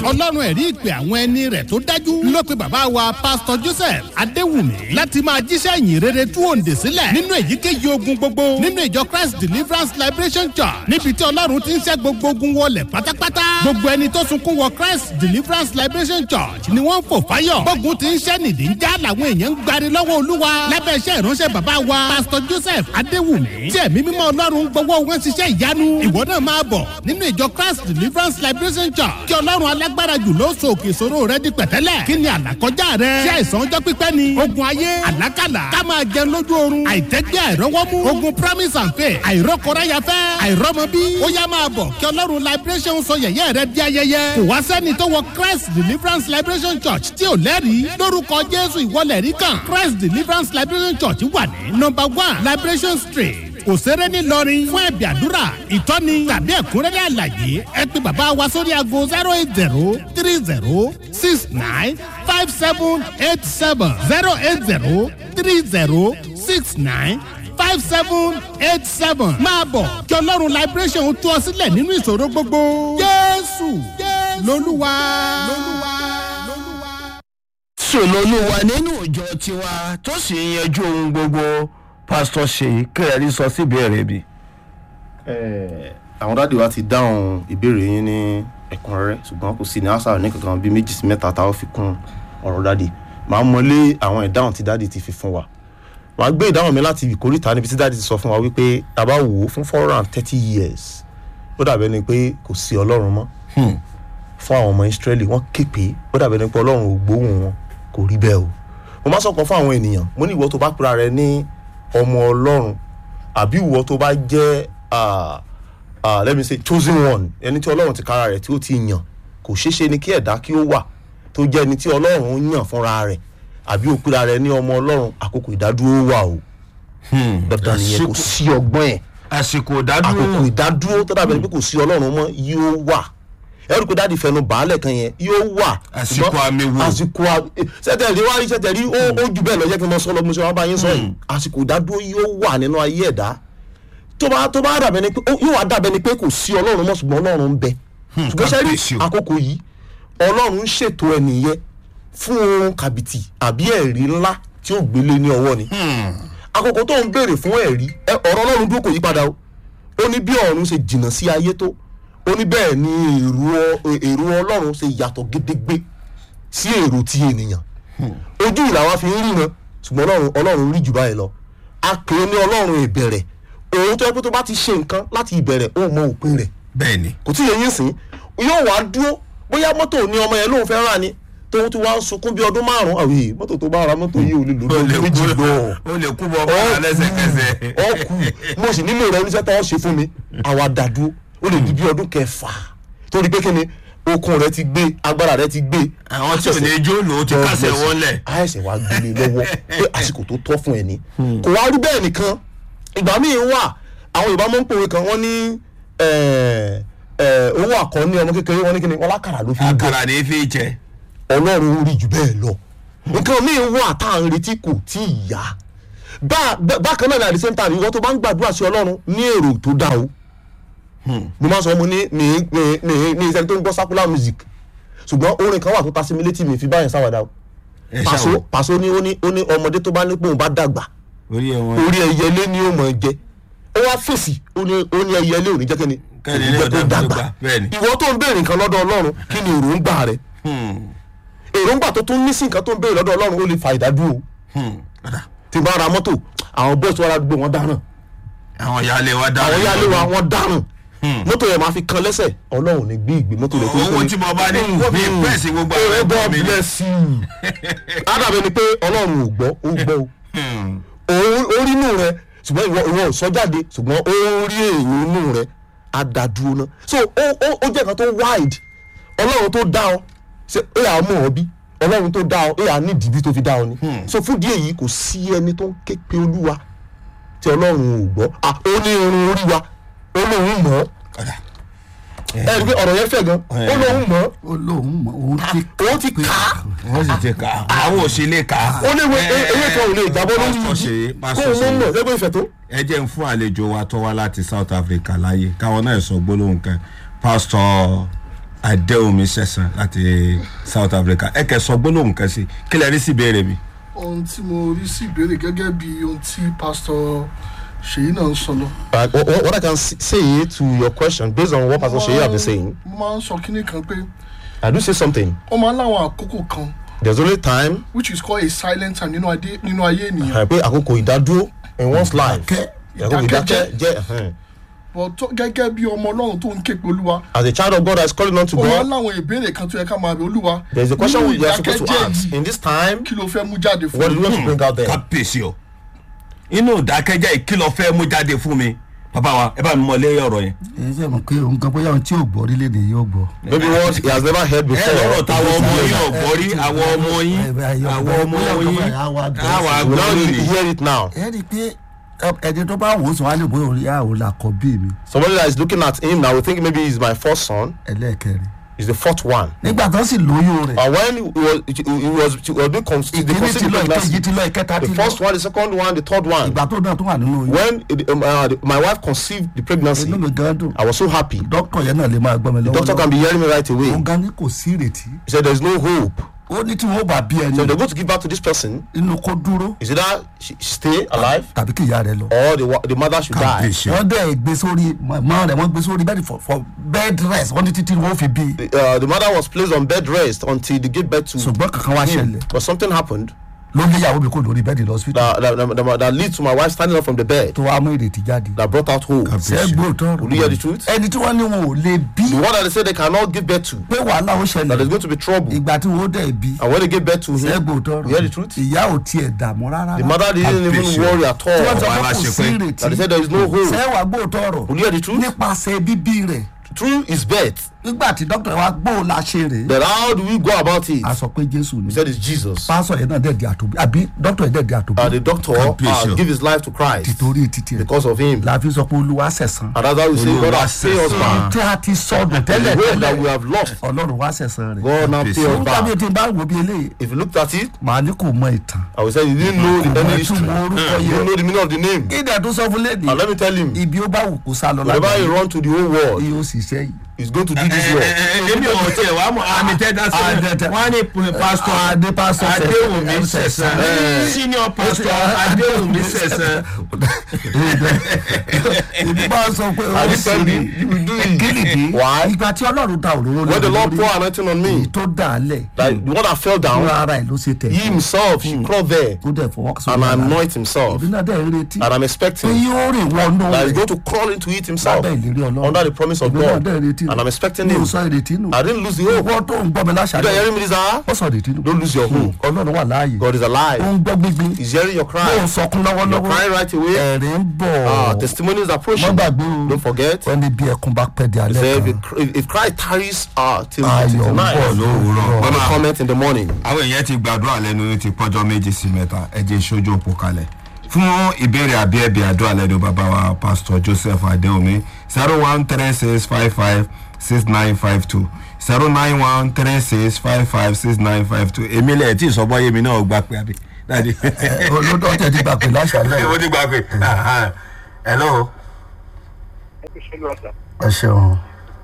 ọlọ́run ẹ̀rí ìpè àwọn ẹni rẹ̀ tó dájú ló pe bàbá wa pásítọ̀ joseph adéwùmí láti máa jíṣẹ́ ìyìn rere tú òǹdè sílẹ̀ nínú èyíkéyìí ogun gbogbo nínú ìjọ christ deliverance liberation church níbi tí ọlọ́run ti ń ṣẹ́ gbogbo ogun wọlé pátápátá gbogbo ẹni tó sunkún wọ christ deliverance liberation church ni wọ́n ń fò fáyọ̀ gbógun ti ń ṣẹ́ nìdí ń já làwọn èèyàn ń gbari lọ́wọ́ olúwa lábẹ́ iṣẹ́ ìránṣẹ́ bàbá wa pásítọ̀ joseph adéwùmí tí ẹ̀mí mímọ́ ọlọ́run gbowó wọn ṣiṣẹ́ ìyanu ìwọ náà máa bọ̀ nínú ìjọ christ deliverance liberation church kí ọlọ́run alágbára jù ló so òkè ìṣòro rẹ di pẹ̀tẹ́lẹ̀ kí ni àlàkọjá rẹ ṣé àìsàn ọjọ́ pípẹ́ ni ogun ayé àlákàlà ká máa jẹun lójú oorun àìtẹ́gbẹ́ àìrọ́wọ́mú ogun promise and faith àìrọ́kọ̀ráyafẹ́ àìrọ́mọbí ó yá máa bọ̀ kí ọlọ́run liberation sọ yẹ̀yẹ́ rẹ di ayẹyẹ kò wá sẹ́ni tó wọ christ deliverance liberation church tí ò lẹ́rìí lórúkọ jésù ìwọlẹ̀ rí kan christ deliverance liberation church wà ní number one liberation street òṣèré ńìlọrin fún ẹ̀bì àdúrà ìtọ́ni tàbí ẹ̀kúnrẹ́rẹ́ àlàyé ẹ pé bàbá wa sórí aago zero eight zero three zero six nine five seven eight seven zero eight zero three zero six nine five seven eight seven máa bọ̀ kí ọlọ́run liberation tú ọ sílẹ̀ nínú ìṣòro gbogbo jésù lolúwa. sòlólúwa nínú ìjọ tiwa tó sì ń yanjú ohun gbogbo pásítọ̀ ṣèyí kẹrẹ́rì sọ sí ìbéèrè bi. àwọn dáàdi wa ti dáhùn ìbéèrè yín ní ẹ̀kúnrẹ́rẹ́ ṣùgbọ́n kò sí ní àṣà ní kankan bíi méjì sí mẹ́ta táwọn fi kún ọ̀rọ̀ dáàdi màá mọlé àwọn ìdáhùn tí dáàdi ti fi fún wa màá gbé ìdáhùn mi láti ìkórìtà níbi tí dáàdi ti sọ fún wa wípé tá bá wò ó fún four hundred and thirty years ó dàbẹ́ ni pé kò sí ọlọ́run mọ́ fún àwọn ọmọ ìsírẹ́lì wọ́n ké pé ó dàbẹ́ ni pé ọlọ́run ò gbóhùn wọn kò rí bẹ́ẹ̀ o mo máa sọ̀kan fún àwọn ènìyàn mo ní ìwọ tó bá pera rẹ ní ọmọ ọlọ́run àbí ìwọ tó bá jẹ́ let me say chosen one ẹni tí ọlọ́run ti kára rẹ̀ tí ó ti yàn kò ṣeé ṣe ni kí ẹ̀dá kí ó wà tó jẹ́ ẹni tí ọlọ́run yàn fúnra rẹ̀ àbí ó pera rẹ̀ ní ọmọ ọlọ́run àkókò ìdádúró wà o dandan nìyẹn kò sí ọgbọ́n ẹ̀ àsìkò ìdádúró àkókò ìdádúró tó dàbẹ̀ ni pé kò sí ọlọ́run mọ́ yóò wà ẹrù pé dáàdi fẹnu bàálẹ̀ kan yẹn yóò wà. Àsìkò ṣùgbọ́n àmì wò. àsìkò àmì sẹ́tẹ̀rì wá rí sẹ́tẹ̀rì ó ó jù bẹ́ẹ̀ lọ jẹ́ kí n mọ sọ́lọ́ mo ṣe wá bá yín sọ yìí àsìkò ìdádúró yóò wà nínú ayé ẹ̀dá tó bá tó bá dàbẹ̀ ni pé ó- yóò wá dàbẹ̀ ni pé kò sí ọlọ́run mọ́ ṣùgbọ́n ọlọ́run ń bẹ ṣùgbọ́n sẹ́rí kábíyèsí o. àkókò yìí ọlọ́run ń ṣètò ẹnìyẹn fún ohun kàbìtì àbí ẹ̀rí ńlá tí ó gbélé ní ọwọ́ ni àkókò tó ń béèrè fún ẹ̀rí ẹ, ọ̀rọ̀ ọlọ́run dúró kò yí padà o ó ní bí ọ̀run ṣe jìnnà sí ayé tó ó ní bẹ́ẹ̀ ni èrò ọ- èrò ọlọ́run ṣe yàtọ̀ gédégbé sí èrò ti ènìyàn ojú ìlà wa fi ń ríran ṣùgbọ́n ọlọ́run ọlọ́run rí jù báyìí lọ a pè é ní ọlọ́run ìbẹ̀rẹ̀ òun tó yẹ pé tó bá ti ṣe nǹkan láti ìbẹ̀rẹ̀ ó mọ òpin rẹ̀ bẹ́ẹ̀ ni kò tí ì yẹ yín sìn yóò wá dúró bóyá mọ́tò ní ọmọ yẹn lóun fẹ́ rà ní tóun ti wá ń sunkún bí ọdún márùn-ún àwìn mọ́tò tó bá ra mọ́tò yìí ò lè lò ó lè lọ́dún méjì kú lọ ó lè kú bọ́ bọ́ọ̀lá lẹ́sẹ̀kẹsẹ̀. ọkù mo sì nílò rẹ oníṣẹ́ tó ṣe fún mi àwa dàdú ó lè di bí ọdún kẹfà torí pé kíni okun rẹ ti gbé agbára rẹ ti gbé àwọn tí ò ní jó lò ó ti kásẹ̀ wọn lẹ̀. àìsàn wa gbélé lọ́wọ́ pé àsìkò tó tọ́ fún ẹ ní. kò wá rí bẹ́ẹ̀ nìkan ìgbà míì wà àwọn yorùbá máa ń pòwe kan wọ́n ní eh, eh, owó àkọ́ní ọmọ kékeré wọ́n ní kíni wọ́n lákàrà ló fi ń bọ̀ àkàrà ní fi jẹ. ọlọ́run rí jù bẹ́ẹ̀ lọ nǹkan míì wà tá à ń retí kò tí ì yá Bá- bá- bákan náà ní at the same time ìwọ tó bá ń gbàdúrà sí ọlọ́run ní èrò tó dá o mo máa sọ mo ní mi mi mi mi ìṣẹ́ni tó ń gbọ́ secular music ṣùgbọ́n orin kan wà tó ta sí mi létí mi fi báyìí sáwàdà o ẹ pàṣọ ṣàwọ̀ pàṣọ ní ó ní ó ní ọmọdé tó bá ní pòun bá dàgbà orí ẹ wọn. orí ẹyẹlé ni ó mọ̀ ẹ́ jẹ ó wá fèsì ó ní ó ní ẹyẹlé ò ní jẹ́ kẹ́ni Kẹ́ni kò ní jẹ́ ní kó ọ̀dà dàgbà gbogbo, bẹ́ẹ̀ ni. ìwọ tó ń béèrè nǹkan lọ́dọ̀ ọlọ́run kí ni èròǹgbà rẹ èròǹgbà tó tún ní sí nǹkan tó ń béèrè lọ́dọ̀ ọlọ́run ó lè fa ìdádúró tí n bá ra mọ́tò àwọn bọ́ọ̀sì wa gbé wọn dáràn àwọn ìyáálé wa dá. àwọn yálé wa wọn dáràn mọ́tò yẹn máa fi kan lẹ́sẹ̀ ọlọ́run ní gbé ìgbé mọ́tò rẹ̀ tó owó tí mo bá ní mi pẹ́ẹ́sì gbogbo àwọn ẹ̀rọ ẹ̀gbọ́n mi ní. bless you ádàbẹ̀ ni pé ọlọ́run ò gbọ́ ó gbọ́ o òun orí inú rẹ ṣùgbọ́n ìwọ ìwọ ò sọ jáde ṣùgbọ́n ó rí èèyàn inú rẹ á dá dúró ná so ó ó ó jẹ́ nǹkan tó wide ọlọ́run tó dá ọ ṣe é à mọ̀ ọ́ bí ọlọ́run tó dá ọ é à ní ìdìbí tó fi dá ọ ni so fún díẹ̀ yìí kò sí ẹni tó ń ké pe olúwa tí ọlọ́run ò gbọ́ à ó ní irun orí wa ó lóun mọ̀ ọ́ ẹ rí i pé ọ̀rọ̀ yẹn fẹ̀ gan ó lóun mọ̀ ọ́ ó lóun mọ òun ti òun ti kà á wọ́n sì ti kà á àwọn òṣèlè kà á. ó léwu ewé kan ò lè jábọ́ lórí pásítọ̀ ṣe yìí kó pásítọ̀ o ṣe mọ̀ mọ̀ lẹ́gbẹ̀ẹ́ ìfẹ́ tó. ẹ jẹ́ ń fún àlejò wa tó wá láti south africa láàyè káwọn náà sọ gbólóhùn kan pásítọ̀ adéomi sẹ̀sán láti south africa ẹ kẹ́ sọ gbólóhùn kan sí kí lẹ rí sí ìbéèrè mi. ohun tí mo rí sí ìbéèrè gẹ́gẹ́ bí ohun tí pásítọ̀ ṣèyí náà ń sọ lọ. But what, what- what I can s- say to your question, based on what Pastor Sheyi have been saying, mo máa ń sọ kínní kan pé I do say something. ó máa ń láwọn àkókò kan There's only time which is called a silent time nínú adé nínú ayé ènìyàn uh, pé àkókò ìdádúró in one's life. Ìdákẹ́- Àkókò ìdákẹ́jẹ́. ìdákẹ́ jẹ́ uh-huh. but tó- gẹ́gẹ́ bí ọmọ ọlọ́run tó ń ké pe olúwa as a child of God that is calling on to ó máa ń God. láwọn ìbéèrè kan tó yẹ ká máa bẹ olúwa There is a question nínú we are supposed to ìdákẹ́jẹ́ ask. yìí, In this time, kí ló fẹ́ mú jáde fún what do mi you want to bring out there? kábíyèsí o inú ìdákẹ́jẹ́ ìkìlọ̀ fẹ́ mú jáde fún mi bàbá wa ẹ bá mi mọ lé ọ̀rọ̀ yẹn. èyí ṣe mọ̀ pé òun kan bóyá ohun tí ò gbọ́ orílẹ̀-èdè yóò gbọ́. Maybe what he has never heard ẹ before. lọ́rọ̀ táwọn ọmọ yín ọ̀gbọ́ rí àwọn ọmọ yín ẹ, ẹ, ẹ, àwọn ọmọ bóyá yín bóyá àwa gbọ́. àwọn We àgbọ̀ now lónìí. hear it now. ẹ rí i pé ẹ, ẹni tó bá wò ó sùn wá lè bóyá orí àwọn làkọ́ bí mi Somebody that is looking at him now will think maybe he's my first son. ẹlẹ́ẹ̀kẹrin. He's the fourth one. nígbà tó sì lóyún rẹ̀ And when he was, he was, he was being con- the ìkíní ti conceived lọ ìkejì pregnancy, ti lọ ìkẹta ti the lọ first one, the second one, the third one. ìgbà tó náà tó wà nínú oyún When it- um, uh, the- my wife conceived the pregnancy, inú mi gan dùn I was so happy. dókítà yẹn náà lè máa gbọ́ mi lọ́wọ́ Doctor can be hearing me right away. òun gan ni kò sí ìrètí He said there's no hope. ó ní tí wọn bá bí So ẹni if they're going to give birth to this person, inú kó dúró is it that she, she stay alive tàbí kí ìyá rẹ̀ lọ. or the, wa- the mother should die? kábíyèsí o wọ́n dẹ̀ gbé sórí mọ́ rẹ̀ wọ́n gbé sórí bẹ́ẹ̀ni for for bed rest wọ́n ní títí wọ́n fi bí Uh, the mother was placed on bed rest until they gave birth to ṣùgbọ́n kankan wá him. ṣẹlẹ̀ But something happened ló lé ìyàwó mi kó lórí bẹ́ẹ̀ni lọ hospital that, that, that, that leads to my wife standing up from the bed tó wá mú ìrètí jáde. that brought out hope. sẹ́gbó tọrọ Will you hear the truth? ẹni tí wọ́n ní wọn ò lè bí The one that they say they cannot give birth to, pé wàhálà ó that there's ṣẹlẹ̀ going to be trouble. ìgbà tí wọ́n dẹ̀ bí And when they gave birth to him, sẹ́gbó tọrọ you hear the truth? ìyá ò tiẹ̀ dààmú rárá. The mother didn't Kábíyèsí even o. worry at tí wọ́n all. sọ Wàhálà pé kò ṣe sí pé- ìrètí That they said there is no hope. sẹ́wà gbó tọrọ Will you hear the truth? nípasẹ̀ bíbí rẹ̀ Through his birth. nígbà tí dókítà wa gbó la ṣe rè é Then how do we go about it? a sọ pé jésù ni He said it's Jesus. pásọ yẹn náà dẹ̀ di àtòbí àbí dókítà yẹn dẹ̀ di àtòbí Uh, the doctor Kábíyèsí uh, o. give his life to Christ tìtorí títì rẹ̀ because of him. la fi sọ pé olúwa sẹ̀sán And that's how we say God Olúwa has paid us sẹ̀san. back. tí a ti sọdún The tẹ́lẹ̀ hope that we tẹ́lẹ̀ have lost, ọlọ́run wá sẹ̀sán rẹ̀ God now pay us nígbà bíi back. tí n bá wò bí eléyìí If you looked at it, màá ní kò mọ ìtàn I would say you didn't know the kò mọ any history. ìtumọ̀ orúkọ You didn't yẹn know the meaning of the name. kí ni ẹ̀ tó sọ fún lẹ́dí And let me tell him, ibi ó bá wù kó sá lọ whenever he lágbàáyé run to the whole world, yóò ṣiṣẹ́ yìí he's going to do this work. èmi ò tiẹ̀ wá mọ̀ àmì tẹ́tà sílẹ̀ Adẹ́tẹ̀. wọ́n á ní pásítọ̀ adé pásọ adéwùmí sẹ̀sán senior pastor adéwùmí sẹ̀sán ibi bá sọ pé ó And he sì said, ní you will do it. kílìdì Why? ìgbà tí ọlọ́run da òróró When the Lord lórí pour anointing on me, èyí tó dà á lẹ̀ like the one that fell fúnra down, ara ẹ̀ ló ṣe tẹ̀ he himself, he crawled there ó dẹ̀ fọwọ́ sórí and ara rẹ̀. anoint himself. ìbí náà dẹ̀ ń retí And I'm pé expecting yóò rìn wọnú that he's rẹ̀ going to crawl into it himself lábẹ́ ìlérí ọlọ́run under the promise of ìbí náà God. dẹ̀ ń retí And I'm expecting mi ò him. sọ ìrètí nù I didn't lose the hope. ìwọ tó ń gbọ́ mi You láṣàlẹ̀ don't hearing me this hour? ó sọ ìrètí nù Don't lose your hope. ọlọ́run wà láàyè God is ó alive. ń gbọ́ gbígbín He's hearing your ó cry. ń sọkún You're lọ́wọ́lọ́wọ́ crying right away. ẹ̀rín ń bọ̀ Ah, testimony is approaching. Má gbàgbé o. Don't forget. wọ́n ní bí ẹkún bá pẹ́ di He alẹ́ said, kan if, cr- if, if cry tarries uh, till, Ayọ̀ till ń tonight, bọ̀ lówùúrọ̀. let me Mama. comment in the morning. àwọn èèyàn ti gbàdúrà lẹ́nu ti pọ́jọ́ méjì sí mẹ́ta ẹ jẹ́ ìṣojú òpó kalẹ̀ fún ìbéèrè àbí ẹ̀bí àdúrà lẹ́nu bàbá wa pásítọ̀ joseph adéomi zero one three six five five six nine five two zero nine one three six five five six nine five two èmi lẹ̀ tí ìsọ̀bọ̀ yémi náà gbà pé àbí. olódò ọ̀tẹ̀ ti gbà pé láṣàlẹ̀ ó ti gbà pé hello. ẹ ṣeun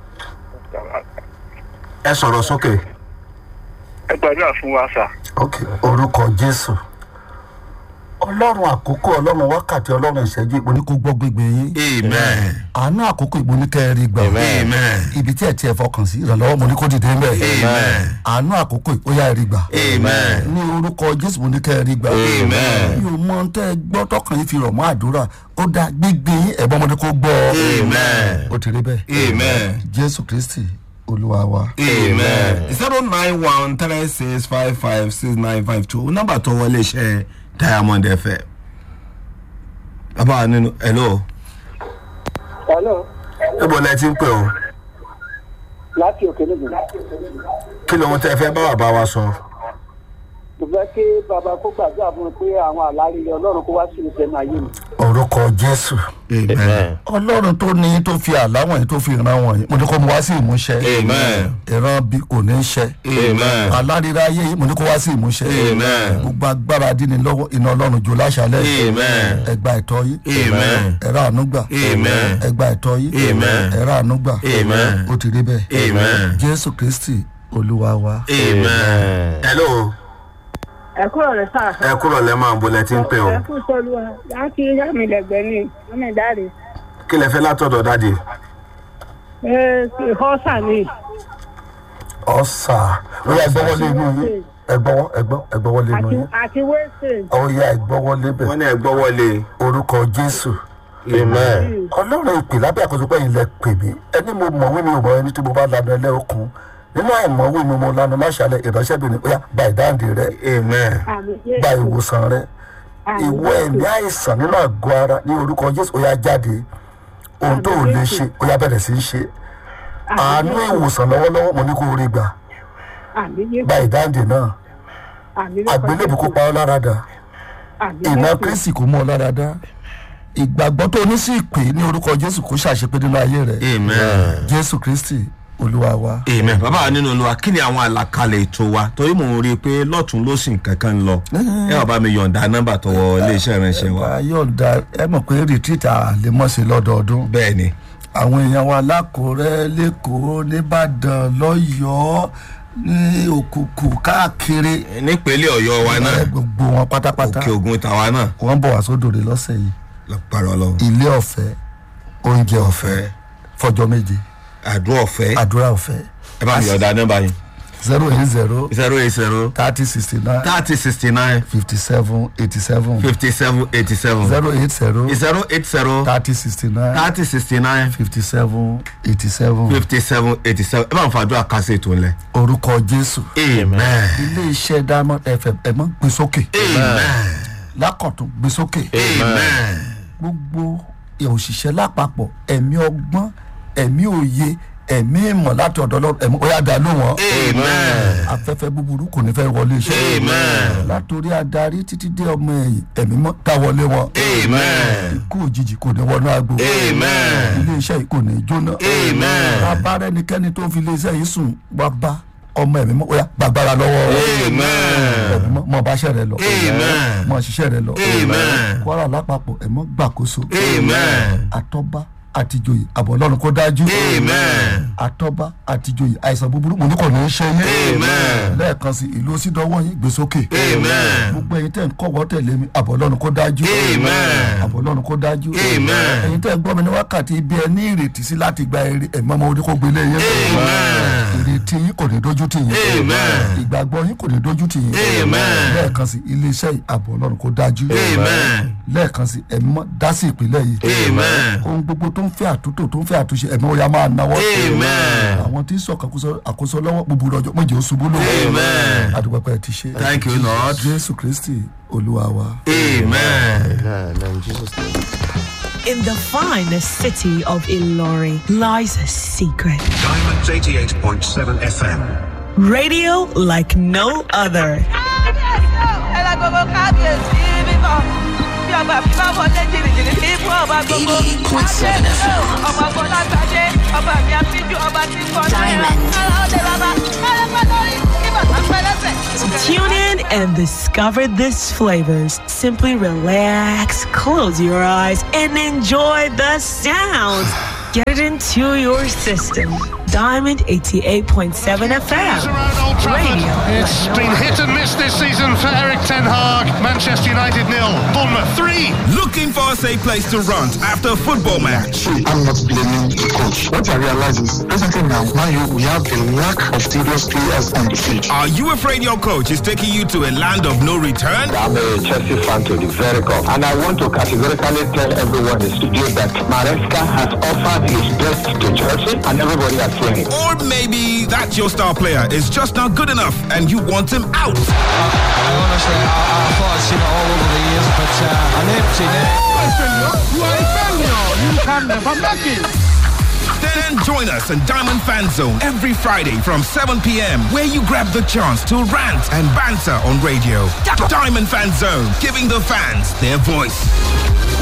ẹ sọ̀rọ̀ sókè. ẹ gbàdúrà fún wa sà. ok orúkọ jésù ọlọ́run àkókò ọlọ́run wákàtí ọlọ́run ìṣẹ́jú ìpò ní kó gbọ́ gbégbé yín amen àánú àkókò ìpò ní kẹrin gbà amen ibi tí ẹ tiẹ̀ fọkàn sí ìrànlọ́wọ́ mo ní kó dìde ńbẹ̀ amen àánú àkókò ìpóyà rí gbà amen ní orúkọ jésù mo ní kẹrin gbà Amen. mi ò mọ tẹ́ ẹ gbọ́ tọkàn yín fi rọ̀ mọ́ àdúrà ó dá gbígbé yín ẹ̀gbọ́n mo ní kó gbọ́ Amen. ó ti rí bẹ́ẹ̀ amen. jésù kristi olúwa wa. amen. zero nine one three six five five six nine five two nọ́mbà tó wọlé iṣẹ́ diamond fm. bàbá nínú hello. hello níbo lẹ ti ń pè o láti òkè níbi kí lóhun tẹ fẹ́ bá bàbá wa sọ. mo fẹ́ kí bàbá kó gbàdúrà fún mi pé àwọn àlárí ọlọ́run kó wá sí ìfẹ́ náà yé mi. orúkọ jésù amen ọlọ́run tó ní tó fi àláwọ̀n yìí tó fi ìran wọ̀nyí mo ní kó mu wá sí ìmúṣẹ amen ìran bí kò ní í ṣẹ amen alárira ayé yìí mo ní kó wá sí ìmúṣẹ Amen. gbogbo agbára dín ní lọ́wọ́ iná ọlọ́run jò láṣálẹ̀ Amen. ẹgbà ẹ̀tọ́ yìí Amen. ẹ̀rọ ànúgbà Amen. ẹgbà ẹ̀tọ́ yìí Amen. ẹ̀rọ ànúgbà Amen. ó ti rí bẹ́ẹ̀ Amen. jésù kristi olúwa wa. amen. hello ẹ kúrò rẹ sáà. ẹ kúrò lẹ́ máa ń bolẹ̀ tí ń pè o ẹ kú sọlú wa láti yá mi lẹgbẹ ní ọmọ ìdáre. kí lẹ fẹ́ látọ̀dọ̀ dáàdì ẹ họ́sà ni. ọ̀sà ó yà ẹgbọ́wọ́lé inú yín ẹgbọ́wọ́ ẹgbọ́ ẹgbọ́wọ́lé inú àti yín àti wẹ́sẹ̀. ó yà ẹgbọ́wọ́lé bẹ̀ wọ́n ní ẹ gbọ́ wọlé orúkọ jésù amen. ọlọ́run ìpè lábẹ́ àkóso pé ilẹ̀ pè mí ẹni mo mọ̀wé mi ò mọ̀ ẹni tí mo bá lanu ẹlẹ́ okun nínú àìmọ̀wé mi mo lanu láṣálẹ̀ ìránṣẹ́bìnrin ó yà gba ìdáǹdè rẹ amen àmì gba ìwòsàn rẹ ìwọ ẹ̀mí àìsàn nínú àgọ́ ara ní orúkọ jésù ó yà jáde ohun tó ò lè ṣe ó yà bẹ̀rẹ̀ sí í ṣe àánú ìwòsàn lọ́wọ́lọ́wọ́ mo ní kó o rí gbà àmì yé gba ìdáǹdè náà àmì àgbélébù kó pa ọ́ lára dà ìná kristi kò mú ọ lára dá ìgbàgbọ́ tó ní sí ìpè ní orúkọ jésù kó ṣàṣepé nínú ayé rẹ amen. jésù kristi olúwa wa. amen. bàbá wa nínú olúwa kí ni àwọn àlàkalẹ̀ ètò wa torí mò ń rí i pé lọ́tún lósìn kankan ń lọ ẹ wà bá mi yọ̀ǹda nọ́mbà tọwọ́ iléeṣẹ́ ìránṣẹ́ wa. wà á yọ̀ǹda ẹ mọ̀ pé retreat àlèmọ́sẹ̀ lọ́dọọdún bẹ́ẹ̀ ni àwọn èèyàn wa lákòrẹ́ lẹ́kọ̀ọ́ nìbàdàn lọ́yọ̀ọ́ ní òkùnkùn káàkiri nípínlẹ̀ ọ̀yọ́ wa náà ẹ gbogbo wọn pátápátá òkè ògùn tàwa náà wọ́n bọ̀ wá sódòdè lọ́sẹ̀ yìí lọ́pàrọ̀ ọlọ́run ilé ọ̀fẹ́ oúnjẹ ọ̀fẹ́ fọjọ́ méje àdúrà ọ̀fẹ́ àdúrà ọ̀fẹ́ ẹ bá mi yọ̀ǹda nọ́mbà yín zero eight zero zero eight zero thirty sixty nine thirty sixty nine fifty seven eighty seven fifty seven eighty seven zero eight zero zero eight zero thirty sixty nine thirty sixty nine fifty seven eighty seven fifty seven eighty seven ẹ bá mi fàdúrà kásẹ̀ ètò ńlẹ̀. orúkọ jésù amen ilé iṣẹ́ diamond fm ẹ̀ mọ́ gbé sókè amen lákọ̀tún gbé sókè amen gbogbo òṣìṣẹ́ lápapọ̀ ẹ̀mí ọgbọ́n ẹ̀mí òye ẹ̀mí ìmọ̀ láti ọ̀dọ̀ ọlọ́run ẹ̀mí ó yá dá ló wọn. amen afẹ́fẹ́ búburú kò ní fẹ́ wọlé iṣẹ́. Amen. látòrí adarí títí dé ọmọ ẹ̀yìn ẹ̀mí mọ́ dá wọlé wọn. amen ikú òjijì kò ní wọnú agbo. Amen. ilé iṣẹ́ yìí kò ní jóná. Amen. bàbá rẹ nìkẹ́ni tó fi ilé iṣẹ́ yìí sùn wá bá ọmọ ẹ̀mí mọ́ ó yá gbàgbára lọ́wọ́ wọn. amen ẹ̀mí mọ́ mọ́ báṣẹ́ rẹ lọ. Amen. mọ́ ṣiṣẹ́ rẹ lọ. Amen. kwara lápapọ̀ ẹ̀mọ́ gbàkóso. amen àtọ́ba àtijọ́yè àbọ̀ ọlọ́run kó dájú. amen àtọ́ba àtijọ́yè àìsàn búburú mo ní kò ní í ṣe yín. Amen. lẹ́ẹ̀kan sí ìlú sídọ́wọ́ yín gbé sókè. Amen. gbogbo ẹ̀yin tẹ̀ ń kọ́wọ́ tẹ̀lé mi àbọ̀ ọlọ́run kó dájú. Amen. àbọ̀ ọlọ́run kó dájú. Amen. ẹ̀yin tẹ̀ ń gbọ́ mi ní wákàtí ibi ẹ ní ìrètí sí láti gba èrè ẹ̀mọ́ ọmọ orí kó gbélé yín. Amen. ìrètí yín kò ní dójú tì yín. Amen. ìgbàgbọ́ yín kò ní dójú tì yín. Amen. lẹ́ẹ̀kan sí iléeṣẹ́ yìí àbọ̀ ọlọ́run kó dájú. Amen. lẹ́ẹ̀kan sí ẹ̀mọ́ dá sí ìpínlẹ̀ yìí Amen. ohun gbogbo tó ń fẹ́ àtúntò tó ń fẹ́ àtúnṣe ẹ̀mí ó yá máa náwó. Amen. àwọn tí ń sọ àkóso àkóso lọ́wọ́ búburú ọjọ́ méje ó ṣubú lówó. Amen. àdúgbò ti ṣe. Thank you, Lord. jésù kristi olúwa wa. amen. Amen. Jesus name. In the finest city of Ilori lies a secret. Diamonds 88.7 FM. Radio like no other. Tune in and discover these flavors. Simply relax, close your eyes, and enjoy the sounds. Get it into your system. Diamond 88.7 FM. Radio. It's been hit and miss this season for Eric Ten Hag. Manchester United nil, Bournemouth three. Looking for a safe place to run after a football match? I'm not blaming the coach. What I realize is, presently now, Man U, we have a lack of serious players on the field. Are you afraid your coach is taking you to a land of no return? I'm a Chelsea fan to the very core, and I want to categorically tell everyone in the studio that Maresca has offered his best to Chelsea, and everybody has seen it. Or maybe that your star player is just not good enough and you want him out. honestly, I, I thought I'd seen it all over the years, but uh, I'm empty now. You are a failure. You can never make it. Then Then join us in Diamond Fan Zone every Friday from 7 p.m., where you grab the chance to rant and banter on radio. Diamond Fan Zone, giving the fans their voice.